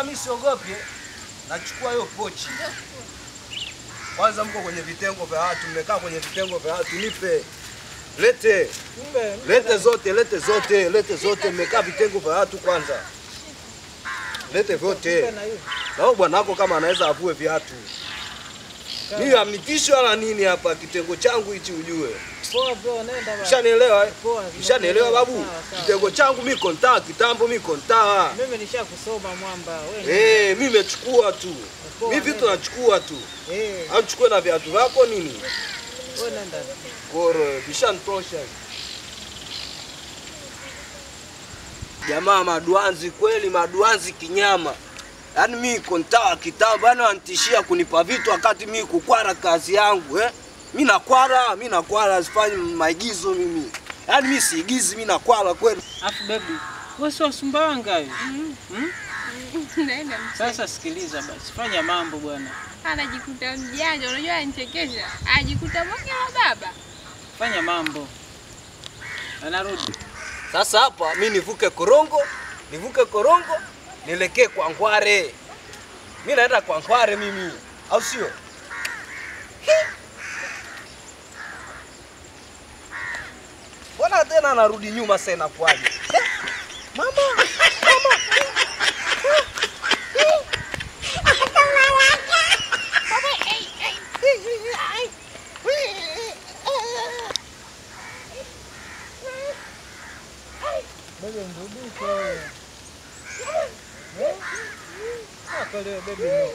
wala mimi siogopi. Nachukua hiyo pochi. Kwanza mko kwenye vitengo vya watu, mmekaa kwenye vitengo vya watu, nipe. Lete. Kumbe Lete zote, lete zote, lete zote, mmekaa vitengo vya watu kwanza. Lete vyote. na hiyo. Na huyo bwana wako kama anaweza avue viatu. Mimi amnitishi wala nini hapa kitengo changu hichi ujue. Poa bro, nenda bana. Ushanielewa eh? Poa. Ushanielewa babu? Sawa, sawa. Kitengo changu mimi kontaa kitambo mimi kontaa. Mimi nishakusoma mwamba. Wewe. Eh, mimi nimechukua tu. Poa, Mimi vitu nenda. nachukua tu. Eh, Au chukue na viatu vyako nini? wewe nenda. Koro, vishanitosha. Jamaa maduanzi kweli, maduanzi kinyama. Yaani mimi kontaa kitambo, yaani wanitishia kunipa vitu wakati mimi kukwara kazi yangu eh? Mimi nakwara, mimi nakwara, sifanyi maigizo mimi. Yaani mimi siigizi, mimi nakwara kweli. Afu baby, wewe si wa Sumbawanga wewe? Naenda Sasa sikiliza basi, fanya mambo bwana. anajikuta mjanja, unajua anachekesha, ajikuta bonge la baba. Fanya mambo. Anarudi. Sasa hapa mi nivuke korongo, nivuke korongo, nielekee kwa Ngware. Mi naenda kwa Ngware mimi, au sio? Hi. Mbona tena narudi nyuma sasa inakuwaje? Eh, Mama, mama. Baby mrudishe wewe. Eh? Ah, kwa leo baby no.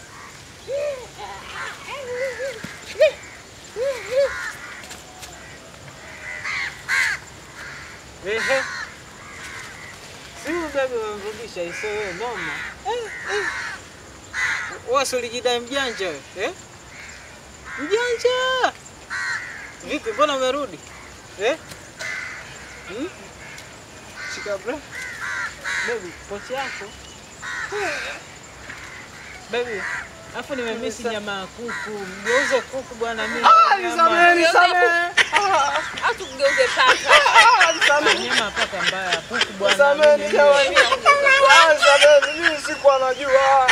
Ehe. Si huyu baby umemrudisha iso wewe noma. Eh, eh. Wewe si ulijidai mjanja wewe, eh? Mjanja. Vipi mbona umerudi? Eh? Hmm? Shika bra. Baby, pochi yako. Baby, afu nimemisi nyama ya kuku. Mgeuze kuku bwana mimi. nyama. Au tugeuze paka. Ah, Nyama paka mbaya. Kuku bwana Sameni mimi. jamani. Ah, sameni, mimi sikuwa najua.